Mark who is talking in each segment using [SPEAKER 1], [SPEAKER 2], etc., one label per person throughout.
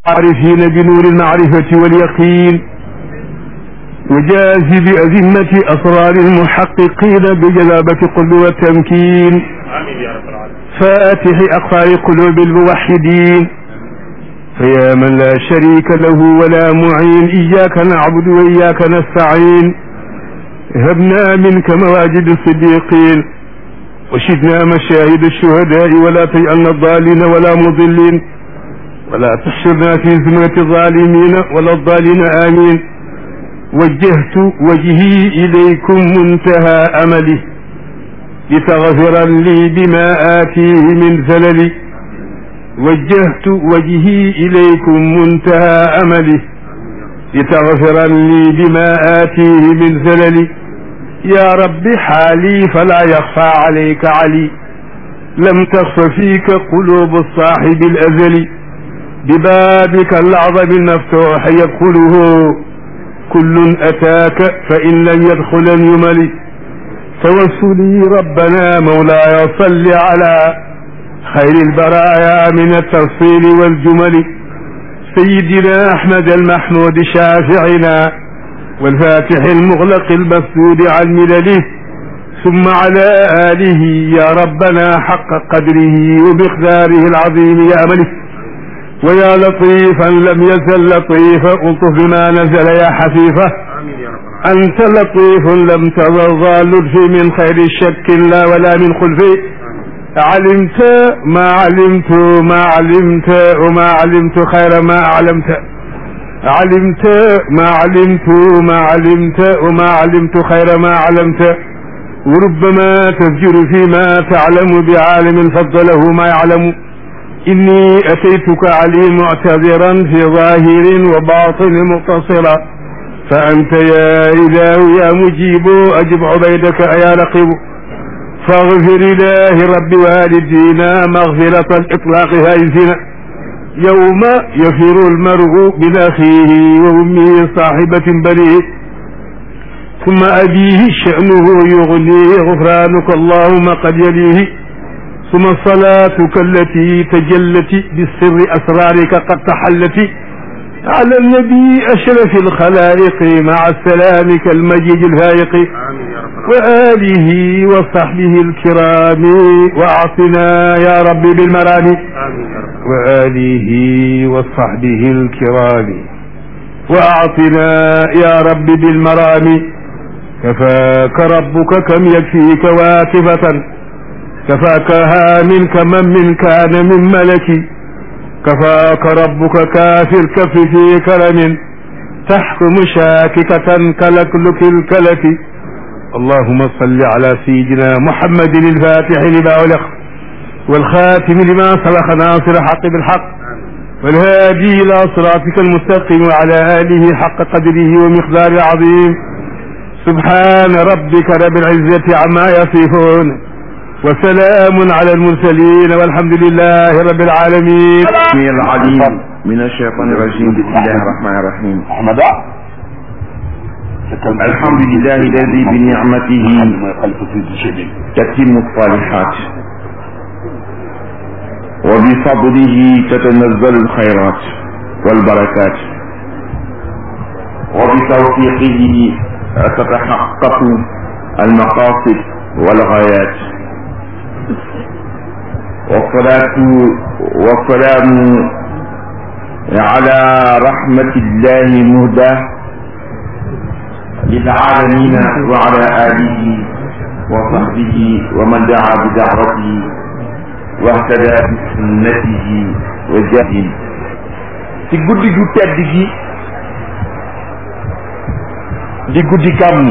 [SPEAKER 1] عارفين بنور المعرفة واليقين وجاز بأذمة أسرار المحققين بجلابة قلب والتمكين
[SPEAKER 2] آمين يا رب العالمين
[SPEAKER 1] فاتح أقفال قلوب الموحدين فيا من لا شريك له ولا معين إياك نعبد وإياك نستعين هبنا منك مواجد الصديقين وشدنا مشاهد الشهداء ولا تجعلنا الضالين ولا مضلين ولا تحشرنا في زمرة الظالمين ولا الضالين آمين وجهت وجهي إليكم منتهى أملي لتغفر لي بما آتيه من زللي وجهت وجهي إليكم منتهى أملي لتغفر لي بما آتيه من زللي يا رب حالي فلا يخفى عليك علي لم تخف فيك قلوب الصاحب الأزلي ببابك الأعظم المفتوح يدخله كل أتاك فإن لم يدخل يملي توسلي ربنا مولاي صل على خير البرايا من التفصيل والجمل سيدنا أحمد المحمود شافعنا والفاتح المغلق المسدود عن ملله ثم على آله يا ربنا حق قدره ومقداره العظيم يا أمله ويا لطيفا لم يزل لطيفا الطف بما نزل يا حفيفه
[SPEAKER 2] آمين يا رب العالمين
[SPEAKER 1] أنت لطيف لم تظل لطفي من خير شك لا ولا من خلفي علمت ما علمت ما علمت وما علمت خير ما أعلمت علمت ما علمت ما علمت وما علمت خير ما علمت وربما تفجر فيما تعلم بعالم فضله ما يعلم إني أتيتك علي معتذرا في ظاهر وباطن مقتصرا فأنت يا إله يا مجيب أجب عبيدك يا رقيب فاغفر إله رب والدينا مغفرة الإطلاق هايزنا يوم يفر المرء من أخيه وأمه صاحبة بنيه ثم أبيه شأنه يغنيه غفرانك اللهم قد يليه ثم صلاتك التي تجلت بالسر أسرارك قد تحلت على النبي أشرف الخلائق مع السلام كالمجيد الفائق
[SPEAKER 2] آمين يا رب العالمين
[SPEAKER 1] وآله وصحبه الكرام وأعطنا يا رب بالمرام
[SPEAKER 2] آمين يا رب
[SPEAKER 1] وآله وصحبه الكرام وأعطنا يا رب بالمرام كفاك ربك كم يكفيك واتفة كفاكها منك من من كان من ملك كفاك ربك كافي الكف في كرم تحكم شاككة كلكلك الكلك اللهم صل على سيدنا محمد الفاتح لما أغلق والخاتم لما سبق ناصر الحق بالحق والهادي إلى صراطك المستقيم وعلى آله حق قدره ومقدار العظيم سبحان ربك رب العزة عما يصفون وسلام على المرسلين والحمد لله رب العالمين
[SPEAKER 3] السميع العليم من الشيطان الرجيم بسم الله الرحمن الرحيم
[SPEAKER 4] أحمد
[SPEAKER 3] الحمد لله الذي بنعمته
[SPEAKER 4] ما يخالف في شيء
[SPEAKER 3] تتم الصالحات وبفضله تتنزل الخيرات والبركات وبتوفيقه تتحقق المقاصد والغايات والصلاة والسلام على رحمة الله مهداه للعالمين وعلى آله وصحبه ومن دعا بدعوته واهتدى بسنته وجاهد ci guddi gu tedd gi di guddi gàmmu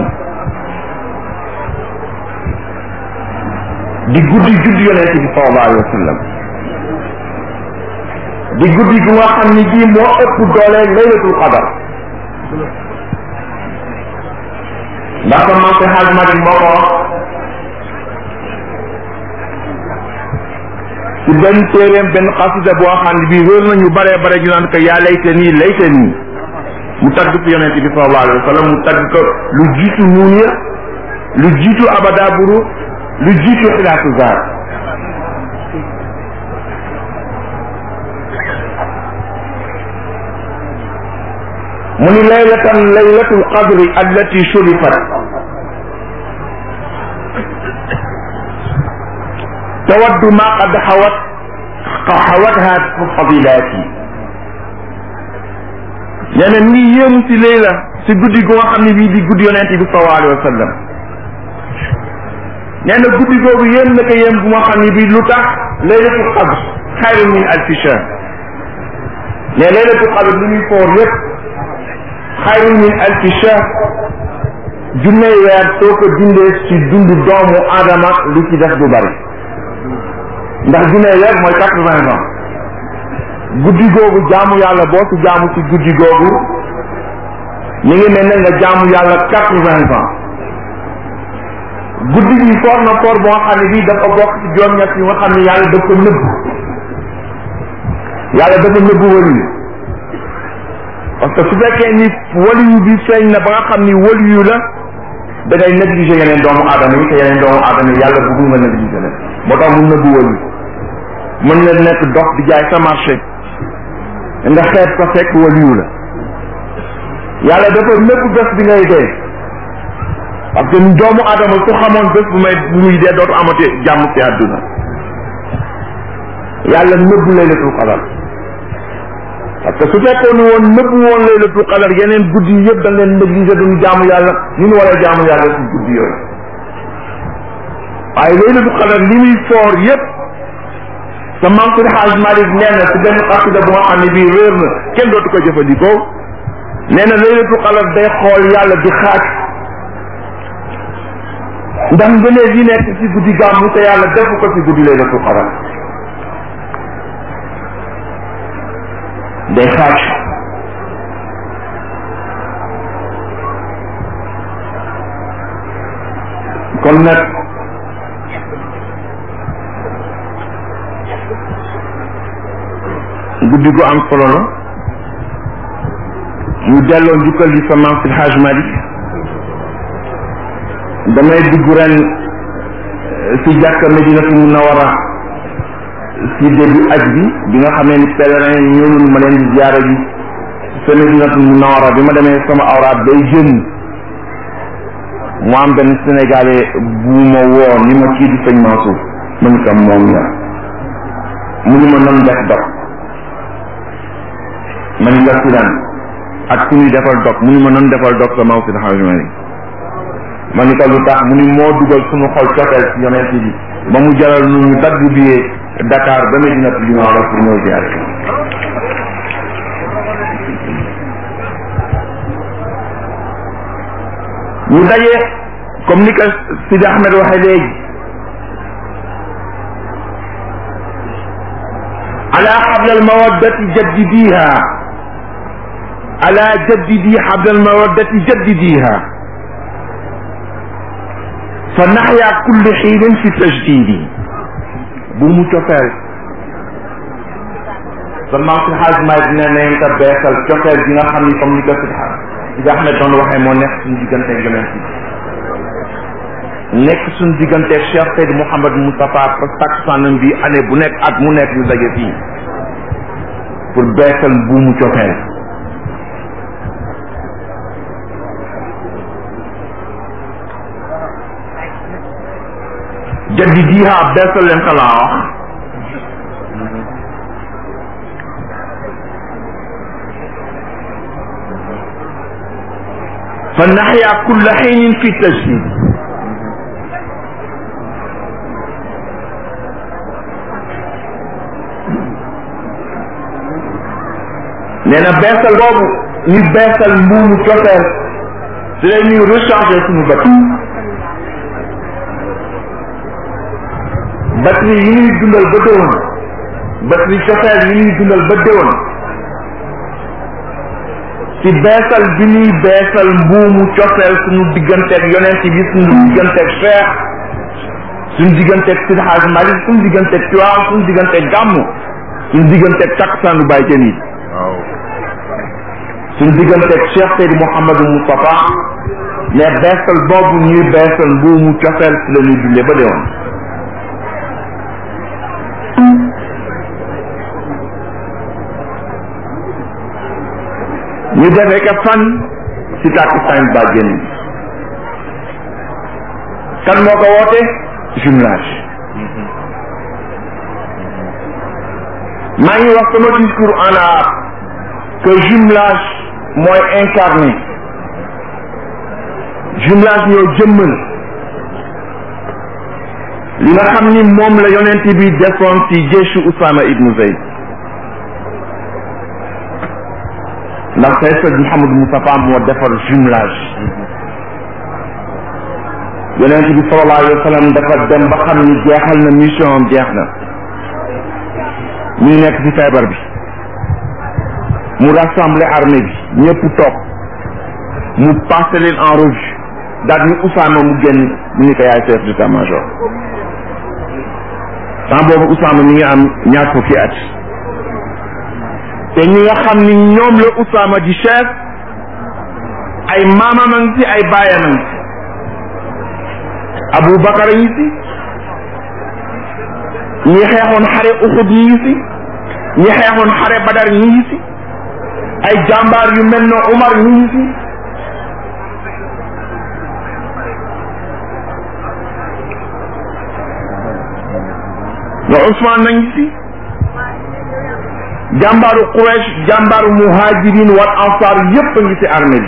[SPEAKER 3] di guddi judd yonent bi sallallahu alayhi wa sallam di guddi gu nga xam ni bii moo ëpp doole laylatul qadar ndax ko man ko xaaj Malik moo ko wax ci benn téeréem benn xasida boo xam ne bii wér nañu bare bare ñu naan ko yaa layta nii layta nii mu tagg ko yonent bi sallallahu alayhi wa sallam mu tagg ko lu jiitu nuun ya lu jiitu abada buru lu jiitu xilaasu zaar mu ni laylatan laylatul qadri allati shurifat tawaddu ma qad xawat xawatha fadilaati nee na ni yéemu si layla si guddi gu nga xam ne bii di guddi yonent bi sallallahu alayhi wa sallam nee na guddi googu yéem na ko yéem bu nga xam ne bii lu tax laylatul qadr xayrun min alfi shahr ne laylatul qadr li muy foor yépp xayrun min alfi shahr junney weer soo ko dindee ci dundu doomu aadama li ci def du bari ndax junney weer mooy quatre vingt ans guddi googu jaamu yàlla boo ci jaamu ci guddi googu mi ngi mel ne nga jaamu yàlla quatre vingt ans guddi gi foor na foor boo xam ne bii dafa bokk ci juróom-ñett yi nga xam ne yàlla dafa nëbb yàlla dafa nëbb waliyu parce que su fekkee ni waliyu bi feeñ na ba nga xam ni waliyu la da ngay négliger yeneen doomu aadama yi te yeneen doomu aadama yi yàlla bëggul nga négliger leen moo tax mu nëbb waliyu mën na nekk dox di jaay sa marché nga xeet ko fekk waliyu la yàlla dafa nëbb bés bi ngay dee parce que doomu aadama su xamoon bés bu may bu muy dee dootu amati jàmm ci àdduna yàlla nëbb laylatul qadar parce que su fekkoon woon nëbb woon laylatul qadar yeneen guddi yi yëpp dañ leen négligé duñu jaamu yàlla ni ñu war a jaamu yàlla ci guddi yooyu waaye laylatul qadar li muy foor yëpp sa Mansour Haj Malick nee na si benn xasida bu nga xam ne bii réer na kenn dootu ko jëfandikoo nee na laylatul qadar day xool yàlla di xaaj ndax ngëneel yi nekk ci guddi gàmmu te yàlla defu ko ci guddi laylatul qadar day xaaj kon nag guddi gu am solo la ñu delloo njukkal yi sa maam si Haj Malick damay dugg ren ci jàkka Medinatu Munawara ci début aj bi bi nga xamee ni pèlerin yi ñëwul ma leen di ziyaara ji sa Medinatu Munawara bi ma demee sama awraat day jën mu am benn sénégalais bu ma woo ni ma kii di sëñ Mansour ma ni kam moom la mu ni ma nan def dog ma ni nga si daan ak ku ñuy defal dog mu ni ma nan defal dog sa Mansour Haj Malick ma ni ko lu tax mu ni moo dugal suñu xol cofeel ci yonent bi ba mu jaral nu ñu dagg biyee Dakar ba Medina bi ma war pour ñëw ziyaare ñu daje comme ni ko Sidi Ahmed waxee léegi ala xabla almawaddati jaddidiha ala jaddidi xabla almawaddati jaddidiha fa naxya kulli xiinin fi tajdidi bu mu cofeel seulement si xaaj maay dina nañ ko beesal cofeel gi nga xam ni comme ni ko si Sidi Ahmed doon waxee moo nekk suñu digganteeg yonent bi nekk suñu digganteeg Cheikh Seydi Mouhamad Moustapha takkusaanam bi année bu nekk at mu nekk ñu daje fii pour beesal bu mu cofeel jaddi diiha beesal leen ko laa wax fa naxya kulla xiinin fi tajdid nee na beesal boobu ñu beesal mbuumu cofeel si la ñuy recharger suñu batterie batterie yi ñuy dundal ba déwoon batterie cofeel yi ñuy dundal ba déwoon ci beesal bi ñuy beesal mbuumu cofeel suñu digganteeg yonent bi suñu digganteeg Cheikh suñu digganteeg Sidi Hadj Malick suñu digganteeg Tiwaawan suñu digganteeg gàmmu suñu digganteeg takkusaanu Baay Jën yi suñu digganteeg Cheikh Seydi Mouhamadou Moustapha mais beesal boobu ñuy beesal mbuumu cofeel si la ñuy dundee ba déwoon ñu defee ka fan si takkusaan bàjjen bi kan moo ko woote jumelage maa ngi wax sama discours en arabe que jumelage mooy incarné jumelage ñoo jëmmal li nga xam ni moom la yonent bi defoon ci jeesu Usama ibnu Zayd ndax tey sëñ Mouhamadou Moustapha moo defar jumelage yonent bi sallallahu alayhi wa sallam dafa dem ba xam ni jeexal na mission am jeex na ñu ngi nekk ci feebar bi mu rassembler armée bi ñëpp toog mu passé leen en revue daal ni Usama mu génn mu ni ko yaay chef d'état-major temps boobu Usama mi ngi am ñaar fukki at te ñi nga xam ni ñoom la Usama di chef ay maamam a ngi ci ay baayam a ngi ci Abu Bakar a ngi ci ñi xeexoon xare Uxud ñi ngi ci ñi xeexoon xare Badar ñi ngi ci ay jàmbaar yu mel ne Umar ñi ngi ci nga Ousmane na ngi ci jàmbaaru Quraysh jàmbaaru muhajirin wal ansar yépp a ngi ci armée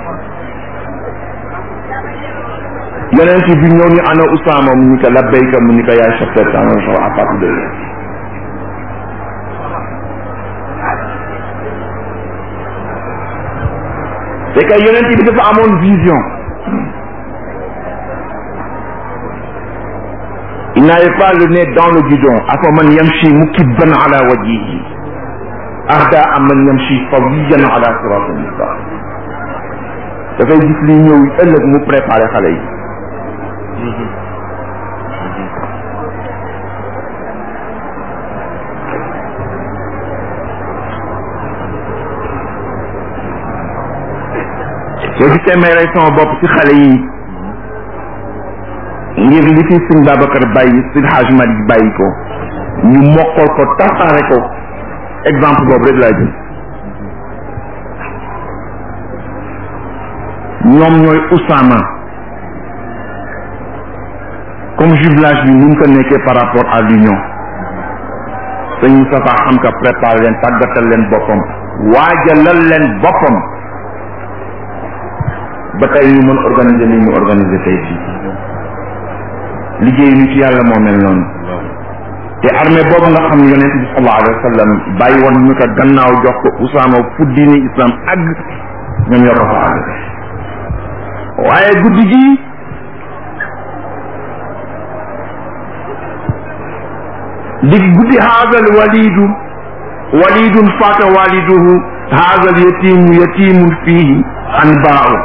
[SPEAKER 3] bi yonent bi ñëw ni ana Usama mu ni ko labbayka mu ni ko yaay chef d'état-major à partir de là c'est que yonent bi dafa amoon vision il n'avait pas le nez dans le guidon afaman yamshi mukibban ala wajhihi ahda amman yamshi sawiyan ala siratin mustaqim dafay gis li ñëw ëllëg mu préparé xale yi soo gisee may rey sama bopp ci xale yi ngir li fi sëñ Babacar bàyyi sëñ Hajj Malik bàyyi ko ñu mokkal ko tasaare ko exemple boobu rek laa jël ñoom ñooy Usama comme jumelage bi ni mu ko nekkee par rapport à l'union sëñ Moustapha xam ka préparé leen tàggatal leen boppam waajalal leen boppam ba tey ñu mën organiser li ñu organiser tey fii liggéey ñu ci yàlla moo mel noonu te armée boobu nga xam ne yonent bi sallallahu alayhi wa sallam bàyyi woon ñu ko gannaaw jox ko Usaama fu diine islam àgg ñoom ñoo ko fa àgg waaye guddi gi di guddi haazal walidu walidun faata waliduhu haazal yatimu yatimun fihi anbaa'u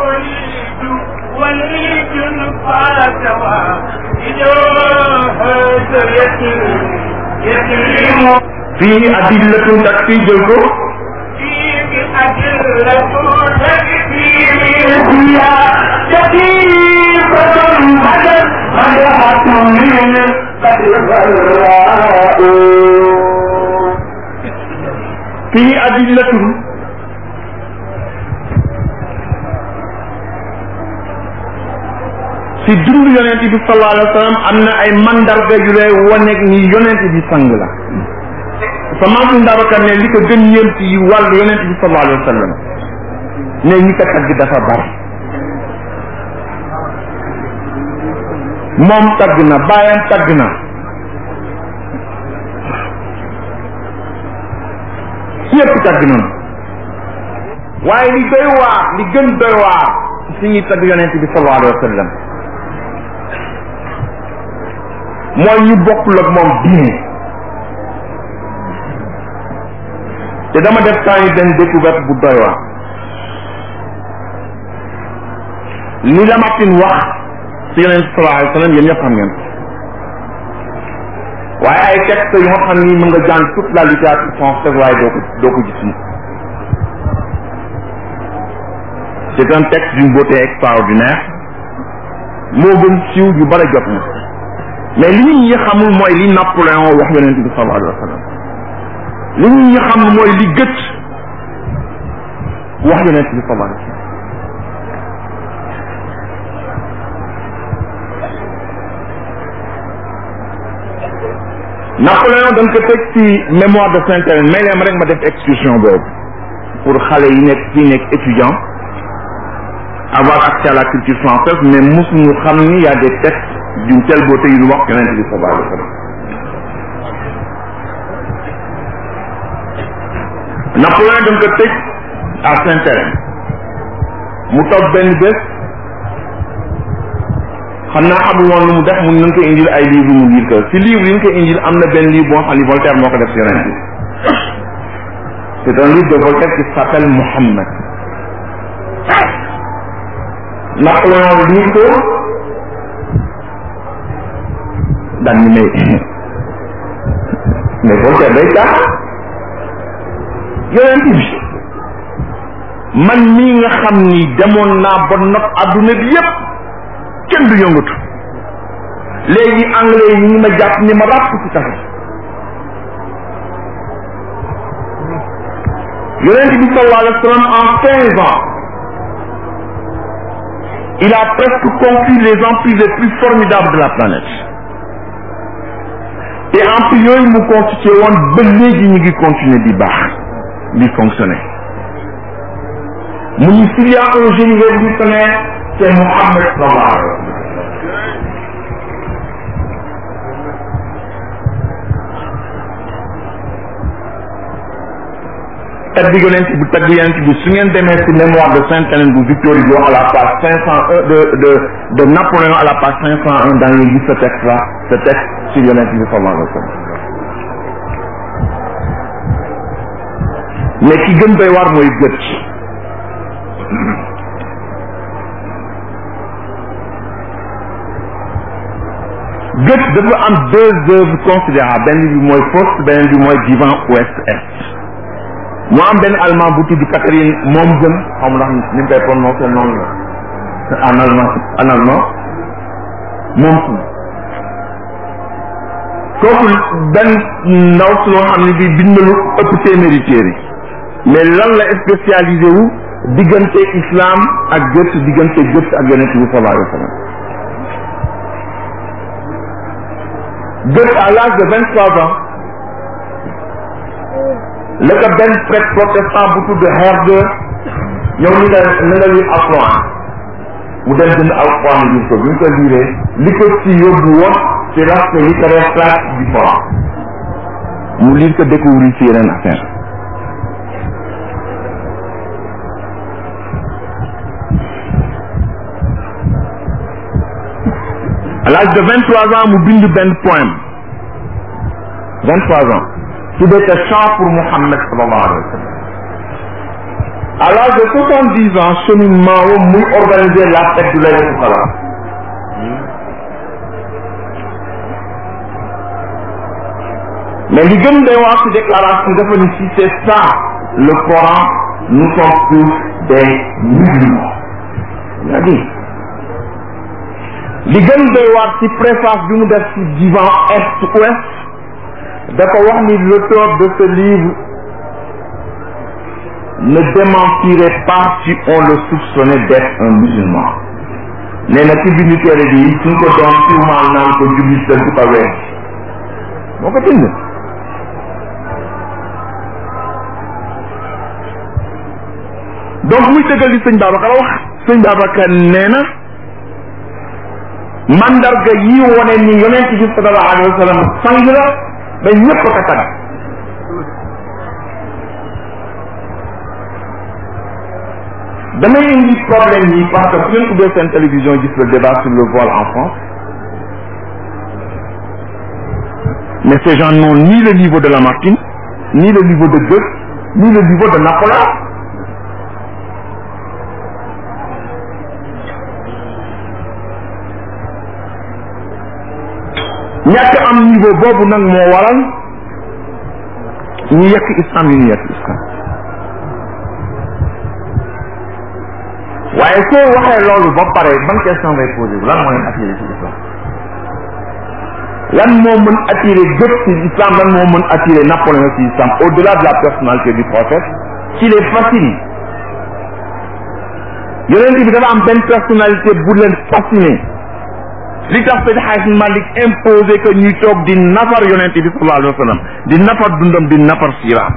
[SPEAKER 2] وليد فات والده هذا يتيم يتيم
[SPEAKER 3] fii adillatun tak fii jël ko
[SPEAKER 2] فيه أدلة تكفيه فيها شفيقة بدت مدحة من قد غراء
[SPEAKER 3] fii adillatun si dund yonent bi sallallahu alayhi wa sallam am na ay mandarga yu lay wane ni yonent bi sang la sa maam Ndabakar ne li ko gën yéem ci wàllu yonent bi sallallahu alayhi wa sallam ne ñi ko tagg dafa bari moom tagg na baayam tagg na ñëpp tagg nañu waaye li doy waar li gën doy waar si ñuy tagg yonent bi sallallahu alayhi wa sallam mooy ñu bokkul ak moom diine te dama def temps yi benn découverte bu doy waar li Lamartine wax si yonent bi sallallahu alayhi wa sallam yéen ñëpp xam ngeen ko waaye ay texte yu nga xam ni mën nga jàng toute la littérature française waaye doo ko doo ko gis ni c'est un texte d'une beauté extraordinaire moo gën siiw yu bare jot na mais li nit ñi xamul mooy li Napoléon wax yonent bi sallallahu alayhi wa sallam li nit ñi xamul mooy li gët wax yonent bi sallallahu alayhi wa sallam Napoléon dañ ko teg ci mémoire de Saint-Hélène may leen rek ma def excursion boobu pour xale yi nekk fii nekk étudiant avoir accès à la culture française mais mosuñu xam ni y a des textes d'une telle beauté yu ñu wax yonent bi sallallahu alayhi wa sallam Napoléon dañ ko tëj à Saint-Hélène mu toog benn bés xam naa xamul woon lu mu def mun nañ ko indil ay livre mu lire ko si livre yi ñu ko indil am na benn livre boo xam ni Voltaire moo ko def si yonent bi c'est un livre de Voltaire qui s'appelle Mohammed Napoléon lire ko daan ni mais mais Voltaire day tax yonent bi man mii nga xam ni demoon naa ba not adduna bi yépp kenn du yëngatu léegi anglais yi ñu ma jàpp ni ma ràpp ci tax yonent bi sallallahu alayhi wa sallam en quinze ans il a presque conquis les empires les plus formidables de la planète te empires yooyu mu constitué woon ba léegi ñu ngi continuer di baax di fonctionner mu ñu s'il y a un génie révolutionnaire c'est Mohammed sallallahu alayhi wa sallam tagg yonent bu tagg yonent bi su ngeen demee ci mémoire de Sainte-Hélène bu Victor Hugo à la page cinq cent un de de de Napoléon à la page cinq cent un da ngeen gis ce texte là ce texte sur yonent bi sallallahu alayhi wa sallam mais ki gën doy waar mooy gët gët dafa am deux œuvres considérables benn bi mooy Faust beneen bi mooy Divan ouest est mu am benn allemand bu tudd Catherine moom gën xam ndax ni mu koy prononcé noonu la en allemand en allemand moom su kooku benn ndaw su loo xam ne bi bind na lu ëpp téeméeri téere mais lan la spécialisé wu diggante islam ak gët diggante gët ak yonent bi sallallahu alayhi wa sallam gët à l'âge de vingt trois ans la ko benn prêtre protestant bu tudd Herde ñëw ni nga na nga lire Alxuraan mu dem jënd Alxuraan lire ko bi mu ko liiree li ko ci yóbbu woon ci l'aspect littéraire classique du Coran mu lire ko découvrir ci yeneen affaire à l'âge de vingt trois ans mu bind benn poème vingt trois ans tuddee ko chant pour Muhammad sallallahu alayhi wa sallam à l'âge de soixante dix ans cheminement wam muy organiser la fête du laylatul qadr mais li gën day wax ci déclaration dafa ni si c'est ça le Coran nous sommes tous des musulmans il a dit li gën doy waar ci préface bi mu def ci divan est ouest dafa wax ni l'auteur de ce livre ne démentirait pas si on le soupçonnait d'être un musulman nee na ci bindu téere bi suñ ko doon tuumaal naan ko jullit la du ko weer moo ko bind donc muy dëggal li sëñ Babacar wax sëñ Babacar nee na mandarga yi wone ni yonent bi sallallahu alayhi wa sallam sang la ba ñëpp ko tag damay indi problème yi parce que su ngeen ubbee seen télévision gis le débat sur le voile en France mais ces gens n'ont ni le niveau de Lamartine ni le niveau de Goethe ni le niveau de Napoléon ñàkk am niveau boobu nag moo waral ñu yekk islam yu ñu yekk islam waaye soo waxee loolu ba pare ban question ngay posé lan moo leen attiré ci islam lan moo mën attiré gët ci islam lan moo mën attiré Napoléon ci islam au delà de la personnalité du prophète qu'il est facile yonent bi dafa am benn personnalité bu leen fasciné li tax Seydi Hadj Malick imposé que ñuy toog di nafar yonent bi sallallahu alayhi wa sallam di nafar dundam di nafar siiraam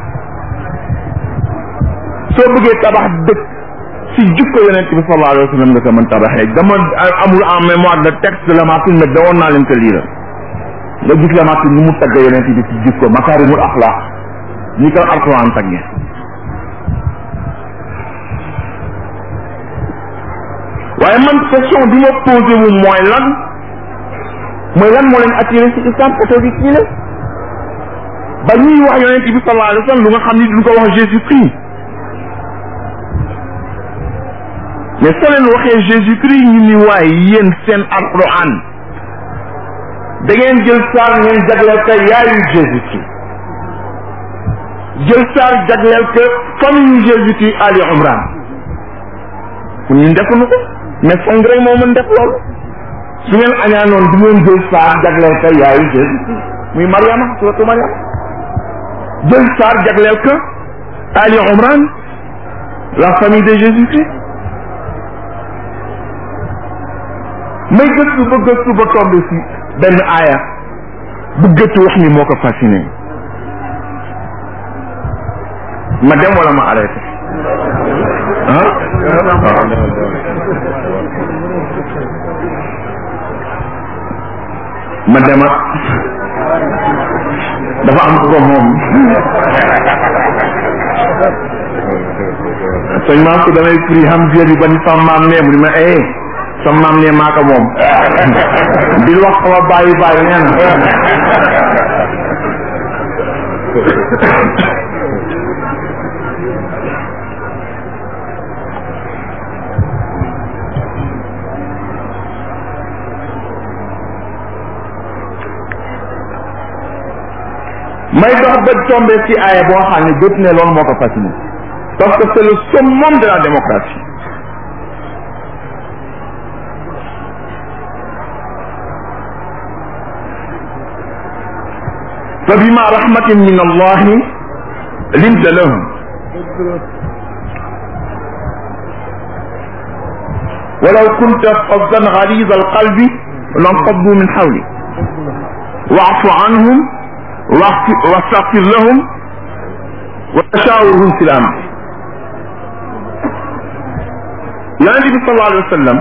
[SPEAKER 3] soo bëggee tabax dëkk si jukko yonent bi sallallahu alayhi wa sallam nga ko mën tabaxee dama amul en mémoire de texte de Lamartine mais dawoon naa leen ko lire nga gis Lamartine ni mu tagg yonent bi si jukko makaarimul axlaaq ñi ko alquran tagge waaye man question bi ma posé wu mooy lan mooy lan moo leen attiré ci islam oto bi kii la ba ñuy wax yonent bi sallallahu alayhi wa sallam lu nga xam ni duñ ko wax Jésus Christ mais soo leen waxee Jésus Christ ñu ni waaye yéen seen alquran da ngeen jël saar ngeen jagleel ko yaayu Jésus Christ jël saar jagleel ko famille Jésus Christ Ali Imran pour ñun defuñu ko mais sang rek moo mën def loolu su ngeen añaanoon du ngeen jël saar jagleel ko yaayu Jésus Christ muy Mariama suratu Mariama jël saar jagleel ko Ali Imran la famille de Jésus Christ may gëstu ba gëstu ba tombé si benn aaya bu gëstu wax ni moo ko fasciné ma dem wala ma arrêté ah ma dema dafa am ko moom sëñ maam ko damay firi xam biir bi ba ni sama maam nee mu ni ma eh sama maam nee maa ko moom bil wax sama bàyyi bàyyi nee na may dox ba tombé ci aaya boo xam ne jot ne loolu moo ko fasciné parce que c'est le summum de la démocratie fa bima rahmatin min allahi linta lahum ولو كنت فظا غليظ القلب لانفضوا من حولك واعف عنهم واستغفر لهم وشاورهم في الامر yonente bi sallallahu alayhi wa sallam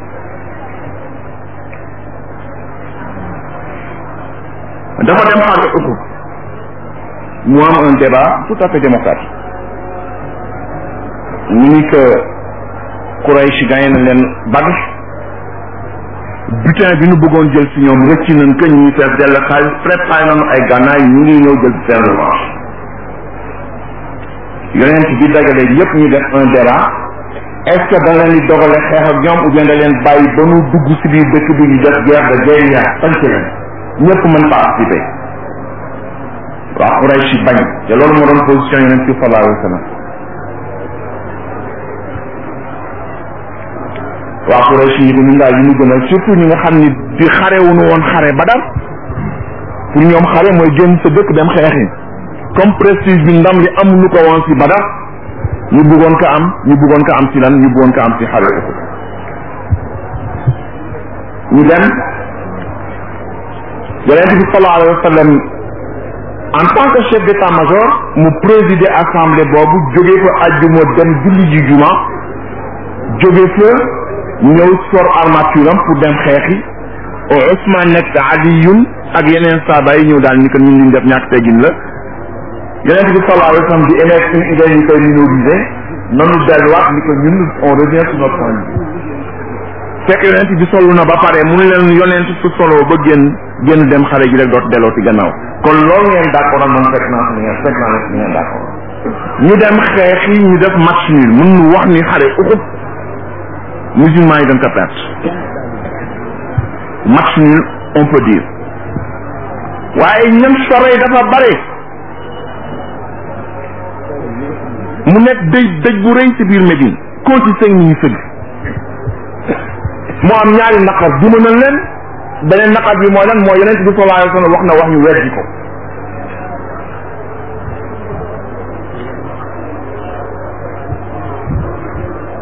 [SPEAKER 3] dafa dem xaar uku mu am un débat tout à fait démocratique ñu ni que Quraysh gagné na leen Badr butin bi ñu bëggoon jël si ñoom rëcc nañ que ñu ngi fees dell xaalis préparé nañu ay gànnaay ñu ngi ñëw jël seen revanche yonent bi dajale yépp ñu def un débat est ce que da leen di dogale xeex ak ñoom ou bien da leen bàyyi ba nu dugg si biir dëkk bi ñu def guerre de guérilla sanc leen ñëpp mën participer waa Quraysh yi bañ te loolu moo doon position yonent bi sallallahu alayhi wa sallam waa Quraysh yi dañu ngaa yi ñu gënal surtout ñi nga xam ni di xare wuñu woon xare Badar pour ñoom xare mooy génn sa dëkk dem xeexi comme prestige bi ndam li amuñu ko woon si Badar ñu bëggoon ko am ñu bëggoon ko am si lan ñu bëggoon ko am si xare ñu dem yonent bi sallallahu alayhi wa sallam en tant que chef d'état-major mu présider assemblée boobu jóge fa àjjuma dem julli ji juma jóge fa ñëw sor armature am pour dem xeexi Ousmane nekk Aliyun ak yeneen saaba yi ñëw daal ni ko ñun liñ def ñàkk teggin la yonent bi sallallahu alayhi wa sallam di émettre une idée ñu koy minoriser nanu delluwaat ni ko ñun on revient sur notre point de vue fekk yonent bi solu na ba pare mu ne leen yonent su solo ba génn génn dem xare ji rek doot delloo ci gannaaw kon loolu ngeen d'accord ak man fekk naa ni ngeen fekk naa ni ngeen d'accord ñu dem xeex yi ñu def match nul mun nu wax ni xare Uhud musulmans yi dañ ko perte match nul on peut dire waaye ñam sore dafa bare mu nekk dëj dëj bu rëy ci biir Médine konti sëñ ñi ñu sëgg moo am ñaari naqar duma nañ leen beneen naqar bi mooy lan mooy yonent bi sallallahu alayhi wa sallam wax na wax ñu weddi ko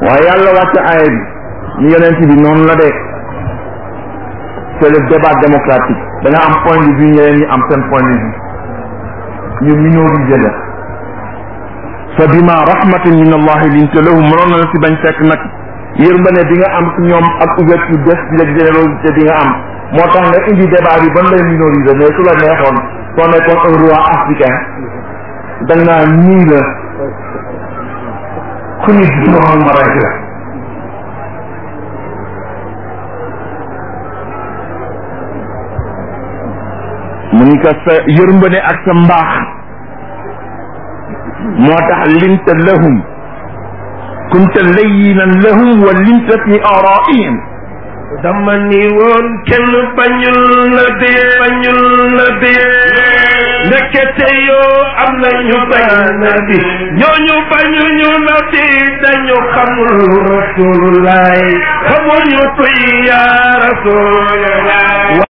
[SPEAKER 3] waaye yàlla wàcc aaya bi ni yonent bi noonu la de c'est le débat démocratique da nga am point de vue ñeneen ñi am seen point de vue ñu minorisé la fa bima rahmatin min allahi linta lahum mënoon na la si bañ fekk nag yërmande bi nga am si ñoom ak ouverture d'esprit ak générosité bi nga am moo tax nga indi débat bi ban lay minoriser mais su la neexoon soo nekkoon un roi africain da nga naan nii la ku ñu juróom ma rek la mu ni ko sa yërmande ak sa mbaax moo tax linta lahum kunta layyinan lahum wa linta fi araihim
[SPEAKER 2] dama ni woon kenn bañul la dee bañul la dee ndekete yoo am na ñu bañ na bi ñooñu bañuñu na bi dañu xamul rasulullah xamuñu tuy yaa rasulullah